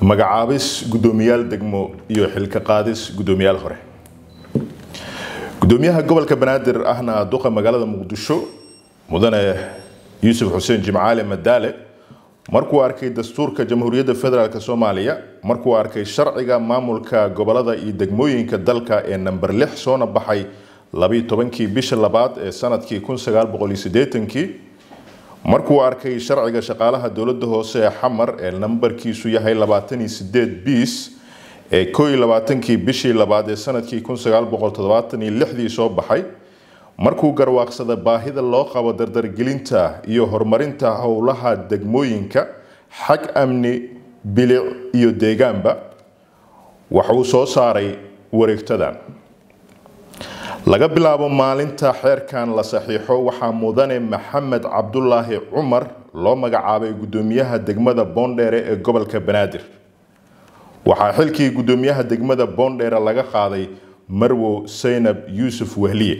magacaabis guddoomiyaal degmo iyo xilka qaadis guddoomiyaal hore gudoomiyaha gobolka banaadir ahna duqa magaalada muqdisho mudane yuusuf xuseen jimcaale madaale markuu arkay dastuurka jamhuuriyadda federaalk soomaaliya markuu arkay sharciga maamulka gobolada iyo degmooyinka dalka ee namber lix soona baxay labiiyo tobankii bisha labaad ee sanadkii kun sagaal boqol iyo siddeetankii markuu arkay sharciga shaqaalaha dowladda hoose ee xamar ee nambarkiisu yahay labaatan iyo sideed biis ee koo iyo labaatankii bishii labaad ee sanadkii kun sagaal boqol toddobaatan iyo lixdii soo baxay markuu garwaaqsada baahida loo qabo dardargelinta iyo horumarinta howlaha degmooyinka xag amni bilic iyo deegaanba waxuu soo saaray wareegtadan laga bilaabo maalinta xeerkan la saxiixo waxaa mudane maxamed cabdulaahi cumar loo magacaabay guddoomiyaha degmada boondheere ee gobolka banaadir waxaa xilkii guddoomiyaha degmada boondheere laga qaaday marwo saynab yuusuf wehliye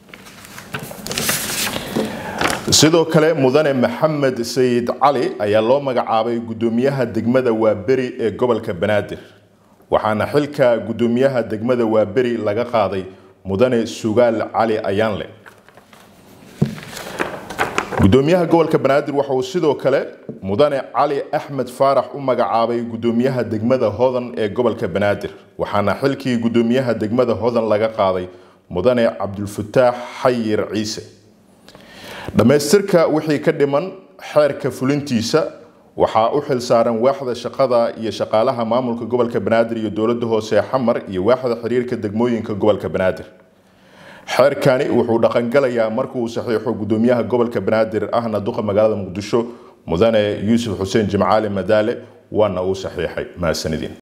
sidoo kale mudane maxamed sayid cali ayaa loo magacaabay guddoomiyaha degmada waaberi ee gobolka banaadir waxaana xilka guddoomiyaha degmada waaberi laga qaaday mudane sugaal cali ayaanle guddoomiyaha gobolka banaadir waxa uu sidoo kale mudane cali axmed faarax u magacaabay guddoomiyaha degmada hodan ee gobolka banaadir waxaana xilkii guddoomiyaha degmada hodan laga qaaday mudane cabdulfataax xayir ciise dhammaystirka wixii ka dhiman xeerka fulintiisa waxaa u xil saaran waaxda shaqada iyo shaqaalaha maamulka gobolka banaadir iyo dowladda hoose ee xamar iyo waaxda xiriirka degmooyinka gobolka banaadir xeerkani wuxuu dhaqangalayaa markuu saxiixo guddoomiyaha gobolka banaadir ahna duqa magaalada muqdisho mudane yuusuf xuseen jimcaali madaale waana uu saxiixay mahadsanidin